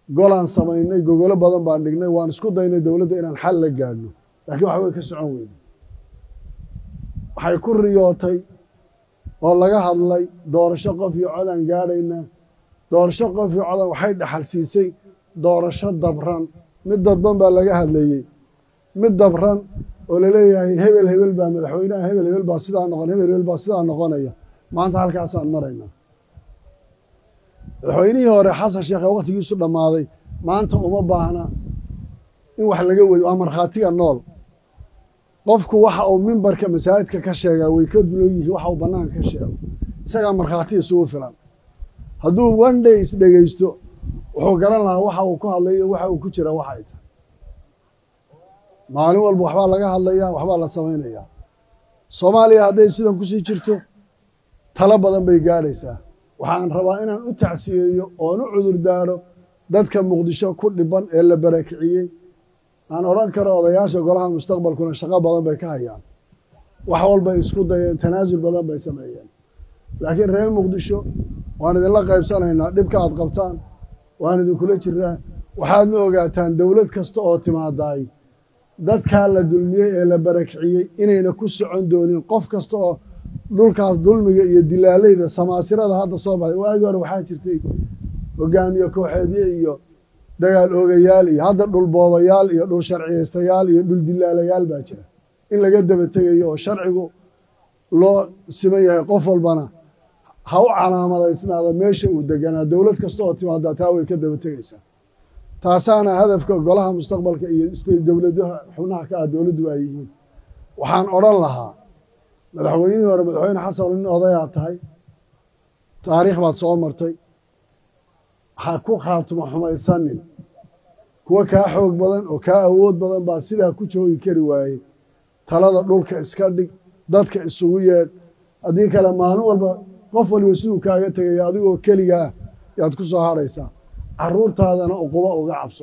golaan samaynay gogolo badan baan dhignay waan isku daynay dowladda inaan xal la gaadhno laakiin waxbay ka socon weyne waxay ku riyootay oo laga hadlay doorasho qof iyo codaan gaadhaynaa doorasho qof iyo codaan waxay dhaxal siisay doorasho dabran mid dadban baa laga hadlayey mid dabran oo laleeyahay hebel hebel baa madaxweynaha hebel hebel baa sidaa noqon hebel hebel baa sidaa noqonaya maanta halkaasaan maraynaa madaxweynihii hore xasan sheekhe wakhtigiisu dhammaaday maanta uma baahna in wax laga weydo waa markhaatiga nool qofku waxa uu mimbarka masaajidka ka sheegaa way ka dulan yihiin waxa uu bannaanka ka sheego isagaa markhaati isugu filan hadduu one day isdhegaysto wuxuu garan lahaa waxa uu ku hadlay iyo waxa uu ku jira waxa ay tahay maalin walba waxbaa laga hadlayaa waxbaa la samaynayaa soomaaliya hadday sidan kusii jirto talo badan bay gaadhaysaa waxaan rabaa inaan u tacsiyeeyo oon u cudur daaro dadka muqdisho ku dhiban ee la barakiciyey aan odhan karo odayaasha golaha mustaqbalkuna shaqo badan bay ka hayaan wax walbay isku dayeen tanaasul badan bay sameeyeen laakiin reer muqdisho waan idinla qaybsanaynaa dhibka aad qabtaan waan idinkula jiraa waxaadna ogaataan dowlad kasta oo timaadaay dadkaa la dulmiyey ee la barakiciyey inayna ku socon doonin qof kasta oo dhulkaas dulmiga iyo dilaalayda samaasirada hadda soo baxday waagi hore waxaa jirtay hogaamiye kooxeedye iyo dagaal oogayaal iyo hadda dhul boobayaal iyo dhul sharciyaystayaal iyo dhul dilaalayaal baa jira in laga daba tegayo oo sharcigu loo siman yahay qof walbana ha u calaamadaysnaada meesha uu deganaa dowlad kasta oo timaadaa taa way ka daba tegaysaa taasaana hadafka golaha mustaqbalka iyo dowladaha xubnaha ka ah dowladdu ay yihiin waxaan odhan lahaa madaxweynihii hore madaxweyne xasan nin odayaa tahay taariikh baad soo martay ha ku khaatimo xumaysanin kuwa kaa xoog badan oo kaa awood badan baa sidaa ku joogi kari waayey talada dhulka iska dhig dadka isugu yeedh haddii kale maalin walba qof waliba siduu kaaga tegaya adigoo keligaa yaad ku soo hadhaysaa carruurtaadana uquba uga cabso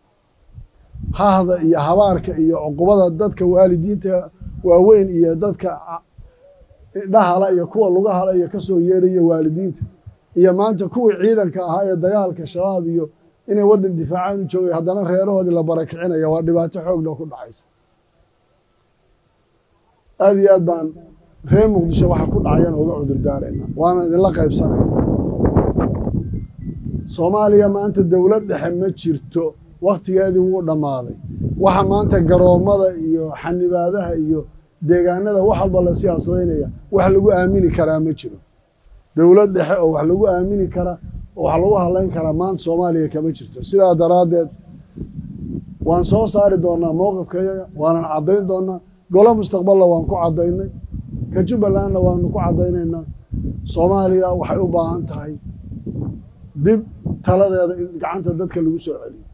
hahda iyo habaarka iyo cuqubada dadka waalidiinta waaweyn iyo dadka dhahala iyo kuwa lugahala iyo ka soo yeedhaya waalidiinta iyo maanta kuwii ciidanka ahaa ee dagaalka shabaab iyo inay waddan difaacaan u joogay haddana reerahoodii la barakicinaya waa dhibaato xoogna ku dhacaysa aada iyo aad baan reer muqdisho waxa ku dhacayaan uga cudur daarayna waana idinla qaybsanayna soomaaliya maanta dowlad dhexe ma jirto wakhtigeedii wuu dhammaaday waxa maanta garoommada iyo xanibaadaha iyo deegaanada wax walba la siyaasadaynaya wax lagu aamini karaa ma jiro dowlad dhexe oo wax lagu aamini karaa oo wax lagu hadlayn karaa maanta soomaaliya kama jirto sidaa daraaddeed waan soo saari doonaa mowqifkayaga waanan caddayn doonaa golo mustaqballa waan ku caddaynay ka jubbalandna waanu ku caddaynaynaa soomaaliya waxay u baahan tahay dib taladeeda in gacanta dadka lagu soo celiyo